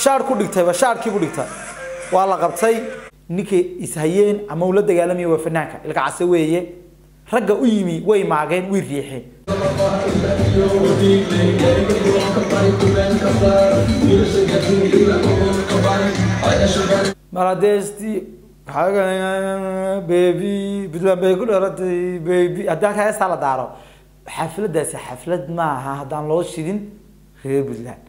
shaar ku dhigtayba shaarkiibu dhigtay waa la qabtay ninkay ishayeen ama uu la dagaalamaya waa fanaanka ilka case weeye ragga u yimi way maageen way riixeen maladesti bebi puntland bay ku dhalatay bebi haddii halkaa heestaa la daaro xafladaasi xaflad maaha haddaan loo shidin reer puntland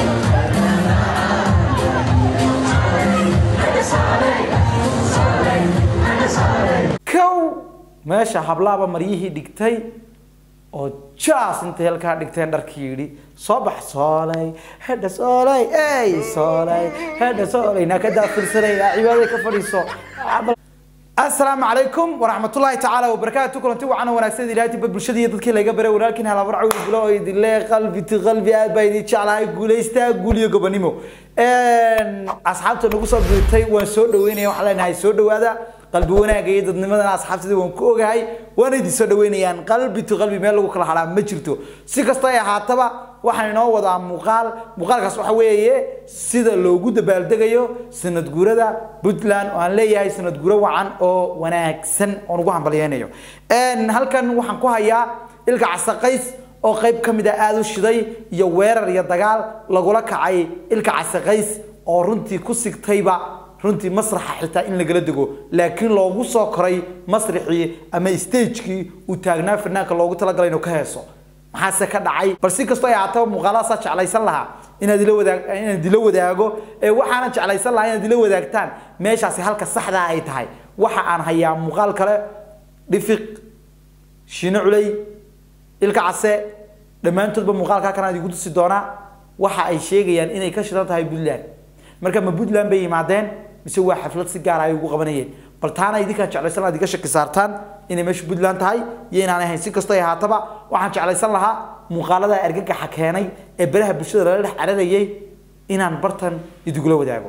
kow meesha hablaaba maryihii dhigtay oo jaas intay halkaa dhigteen dharkii yidhi soo bax soolay hedha soolay ey soolay hedha soolay naa ka daafirsanaya cibaadada ka fadhiiso asalaamu calaykum waraxmatullaahi tacaala wabarakaatu kulanti wacan wanaagsan ilaahtiba bulshada iyo dadkii laga baray walaalkiin halabar cawi gulo oo idinle qalbi ti qalbi aad baa idin jeclahay guulaystaa guul iyo gobonimo asxaabta nagu soo biirtay waan soo dhaweynaya waxaan leenahay soo dhawaada qalbi wanaaga iyo dadnimadana asxaabtada waan ku ogahay waana idin soo dhaweynayaan qalbi to qalbi meel lagu kala hadhaa ma jirto si kasta ay ahaataba waxaan inoo wadaa muuqaal muuqaalkaas waxa weeye sida loogu dabaaldegayo sanad guurada puntland oo aan leeyahay sanad guuro wacan oo wanaagsan oon ugu hambalyeynayo halkan waxaan ku hayaa ilka casaqays oo qayb ka mid a aada u shiday iyo weerar iyo dagaal lagula kacay ilka casaqays oo runtii ku sigtayba runtii masraxa xitaa in lagala dego laakiin loogu soo koray masraxii ama stagekii uu taagnaa fanaanka loogu talagalay inuu ka heeso maxaase ka dhacay bal si kastoo ay ahaataba muuqaalahaasaa jeclaysan lahaa inaad ila wadaag inaad ila wadaago ee waxaana jeclaysan lahaa inaad ila wadaagtaan meeshaasi halka saxdaa ay tahay waxa aan hayaa muuqaal kale dhifiq shiino culey ilka case dhammaantoodba muuqaalkaa kanaan igu tusi doonaa waxa ay sheegayaan inay ka shidan tahay puntland marka ma puntland bay yimaadeen mise waa xaflad si gaar ay ugu qabanayeen bal taana idinkaan jeclaysan lahaa iga shaki saartaan inay meeshu puntland tahay iyo inaan ahayn si kastoo ay ahaataba waxaan jeclaysan lahaa muuqaalada argagaxa keenay ee baraha bulshada lala dhex cararayay inaan bartan idigula wadaago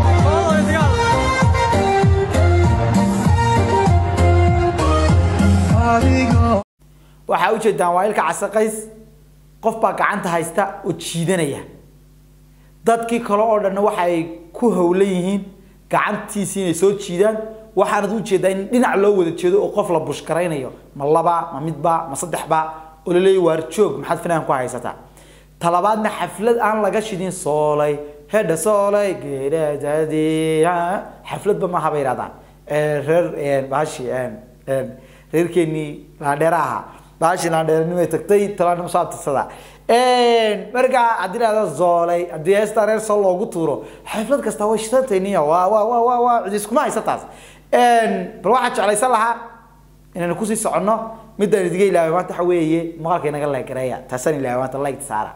waxaa ujeedaan waa ilka casaqays qof baa gacanta haysta oo jiidanaya dadkii kale oo dhanna waxa ay ku howlan yihiin gacantiisii inay soo jiidaan waxaanad u jeedaa in dhinac loo wada jeedo oo qof la bushkaraynayo ma laba ma midba ma saddexba oo la leeyahy waar joog maxaad fanaan ku haysataa talabaadna xaflad aan laga shidin soolay hedha soolay geedadadi xafladba maaha bay yidhahdaan reer bahashi reerkeenii laandheera ahaa bahashi laandheeranimay tagtay talaanimo soo abtirsadaa markaa haddii lahada zoolay haddii heestaa reer soo loogu tuuro xaflad kasta way shidantayniya waa waa waa waa waa cidi iskuma haysa taas bal waxaan jeclaysan lahaa inaynu kusii soconno midaan idiga ilaaway maanta waxa weeye muuqaalka inaga leegareeya taasaan ilaaway maanta like saara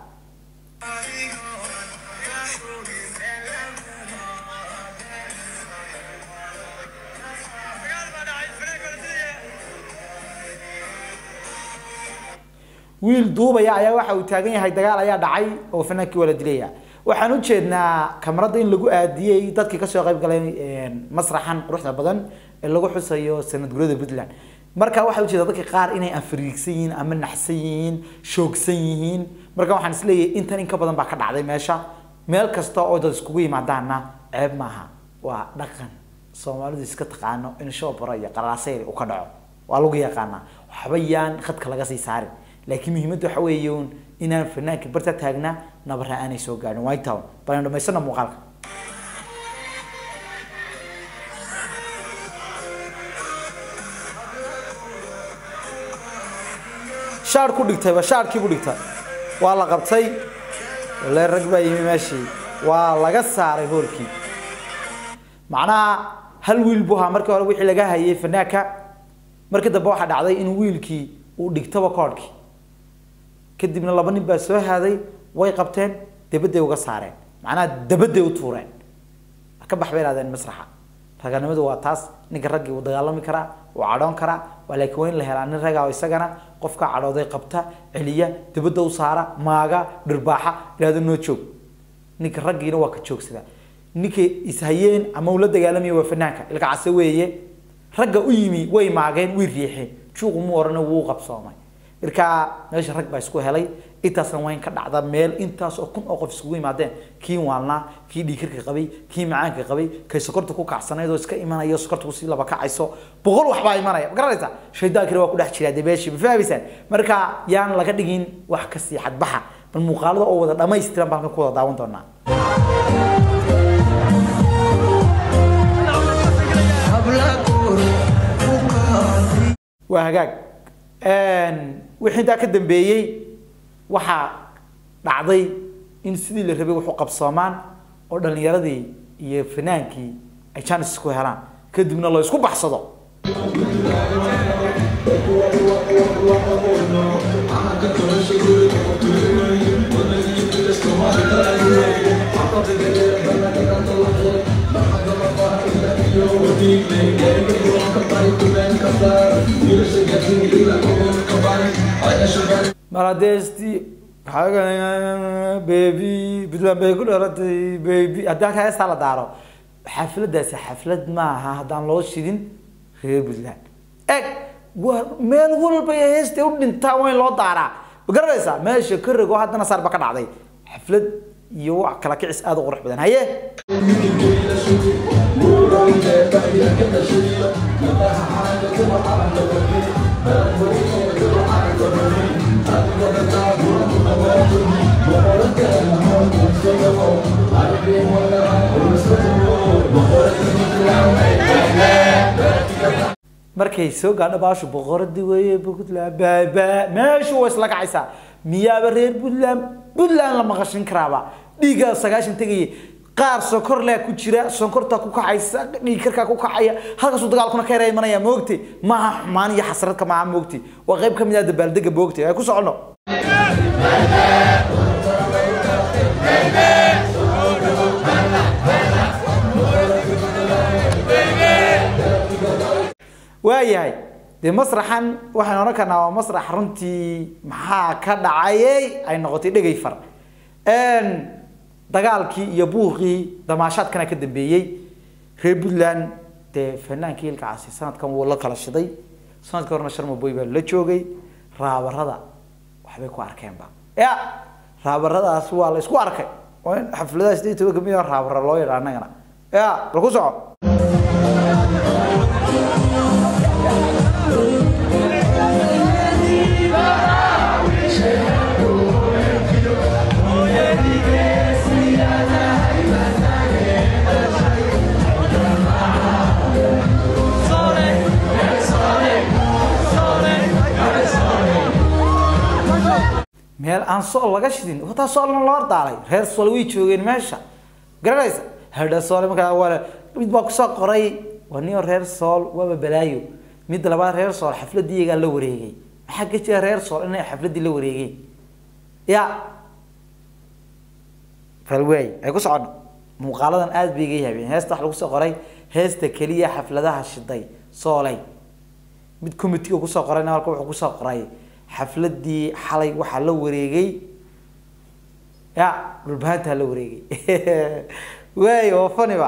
wiil duubaya ayaa waxa uu taagan yahay dagaal ayaa dhacay oo fanaankii waa la dilaya waxaan u jeednaa kamarada in lagu aadiyey dadkii kasoo qayb galay masraxan quruxda badan ee lagu xusayo sanad gurada puntland marka waxaa ujeeda dadka qaar inay anfariigsan yihiin ama naxsan yihiin shoogsan yihiin marka waxaan isleeyahay intan in ka badan baa ka dhacday meesha meel kasta oo dad iskugu yimaadaana ceeb maaha waa dhaqan soomaalidu iska taqaano in shoobara iyo qaraaseyr uu ka dhaco waa lagu yaqaanaa waxba yaan khadka laga sii saarin laakiin muhiimadda waxa weeye uun inaan fanaanka barta taagnaa nabara aanay soo gaadhin white town balan dhamaysana muuqaalka shaar ku dhigtayba shaarkiibu dhigtay waa la qabtay le rag baa yimi meeshii waa laga saaray hoolkii macnaha hal wiil buu ahaa markii hore wixii laga hayay fanaanka markii dambe waxaa dhacday in wiilkii uu dhigtaba koodhkii kadibna laba nin baa soo haaday way qabteen dabaday uga saareen macnaha dabaday u tuureen ka bax bay ihahdeen masraxa raganimadu waa taas ninka raggii wuu dagaalami karaa wuu cadhoon karaa waa laakiin waa in la helaa nin ragaa oo isagana qofka cadhooday qabta celiya dabadda u saara maaga dhirbaaxa ihahdo noo joog ninka raggiina waa ka joogsada ninka ishayeen ama uu la dagaalamaya waa fanaanka ilka case weeye ragga u yimi way maageen way riixeen juuqu mu orana wuu qabsoomay markaa meesha rag baa isku helay intaasna waa in ka dhacda meel intaas oo kun oo qof isugu yimaadeen kii waalnaa kii dhiikirka qabay kii macaanka qabay kay sokorta ku kacsanayd oo iska imanayo sokorta kusii laba kacayso boqol waxbaa imanaya ma garanaysaa shaydaankina waa ku dhex jiraa dee meeshii ma fahmaysaan marka yaan laga dhigin wax kasii xadbaxa bal muuqaalada oo wada dhamaystiran baan halkan ku wada daawan doonaa waa hagaag wixii intaa ka dambeeyey waxaa dhacday in sidii la rabay wax u qabsoomaan oo dhallinyaradii iyo fanaankii ay jaanis isku helaan kadibna la isku baxsado maladesti baby puntland bay ku dhalatay baby haddii halkaa heestaa la daaro xafladaasi xaflad maaha haddaan loo shidin reer puntland eg waa meel walba ee heesta u dhintaa waa in loo daaraa ma garanaysaa meesha ka rago haddana saar ba ka dhacday xaflad iyo wax kala kicis aada u qurux badan haye markay soo gaadho baashu boqoradii weeye puntland baaba meeshu way isla kacaysaa miyaaba reer puntland puntland la maqashin karaaba dhiiggaa sagaashan tegaya qaar sonkor leh ku jira sonkorta ku kacaysa dhiig karkaa ku kacaya halkaasuu dagaalkuna ka yara imanaya moogte maaha xumaan iyo xasradka maaha moogte waa qayb ka mid ah dabaaldega moogte ay ku socono waayahay dee masraxan waxaynu odhan karnaa waa masrax runtii maxaa ka dhacayay ay noqotay dhegay far dagaalkii iyo buuqii damaashaadkana ka dambeeyey reer puntland dee fanaankii ilkacaasi sanadkan wuu la kala shiday sanadkii horena sharmaboy baa la joogay raabarada waxbay ku arkeenba ya raabaradaas waa la isku arkay oo in xafladaha sideed toban kamid a raabara loo yadha annagana ya bal ku soco meel aan sool laga shidin wataa soolna loo daalay reer sool way joogeen meesha garanaysa hadha sool markaa waa mid baa kusoo qoray waa nin reer sool waaba balaayo mid labaad reer sool xafladii iyagaa la wareegay maxaa ka jira reer sool inay xafladii la wareegeen ya falwaay ay ku socono muuqaaladan aada bay iga yaabeen heesta waxa lagu soo qoray heesta keliya xafladaha shiday soolay mid committeega kusoo qorayna halka wuxuu kusoo qoray xafladii xalay waxaa la wareegay ya dhulbahantaa la wareegay waay oo faniba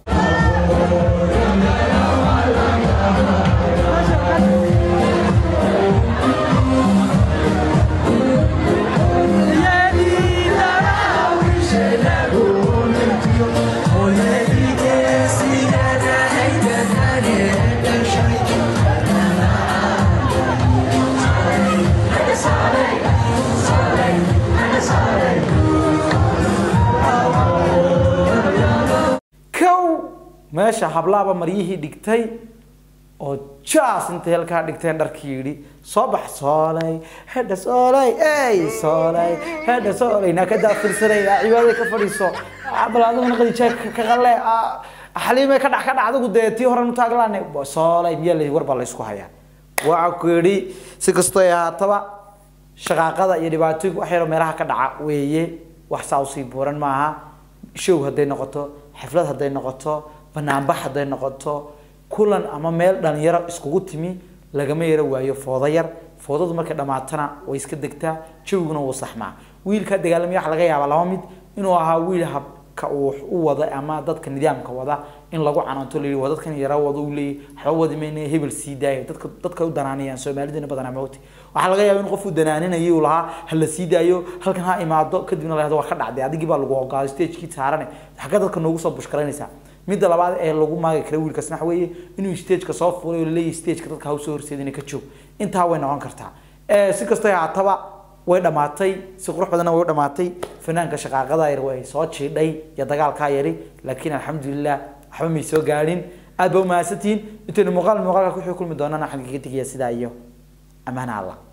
meesha hablaaba maryihii dhigtay oo jaas intay halkaa dhigteen dharkii yidhi soo bax soolay hedha soolay ey soolay hedha soolay naa ka daafirsanay cibaadada ka fadhiiso bal adiguna qadijaa ka qalle xaliimay ka dhac ka dhac adigu dee tii horan utaaglaane soolay miyaa la war baa la isku hayaa waxa ku yidhi si kastoo ay ahaataba shaqaaqada iyo dhibaatooyinka wax yaroo meelaha ka dhaca weeye wax saa usii buuran maaha show hadday noqoto xaflad hadday noqoto banaanbax hadday noqoto kulan ama meel dhalinyaro iskugu timi lagama yaro waayo foodo yar foodadu markay dhamaatana way iska degtaa jawiguna wuu saxmaa wiilkaa dagaalamaya waxa laga yaabaa laba mid inuu ahaa wiil hab ka uu wax u wada ama dadka nidaamka wada in lagu canaanto layihi waa dadkan yara wada uu leeyahy waxba wadi mayna hebel sii daayo dadka dadka u danaanayaan soomaalidana badanaa mawti waxaa laga yaaba in qof uu danaaninayay uu lahaa ha la sii daayo halkan ha imaado kadibna la yahdo waa ka dhacday adigii baa lagu ogaaday stagekii saarane xagga dadka noogu soo bushkaraynaysaa midda labaad ee lagu maagi kara wiilkaasna waxa weeye inuu stageka soo fuulay oo laleeyahay stageka dadka ha usoo horseedina ka joog intaa way noqon kartaa si kastoo haataba way dhamaatay si qurux badanna way u dhamaatay fanaanka shaqaaqada yar way soo jiidhay iyo dagaalkaa yari laakiin alxamdulilah waxba may soo gaadhin aad ba umahadsantihiin intaynu muuqaal muuqaalka ku kulmi doonana xagga ka tegaya sidaa iyo ammaana allah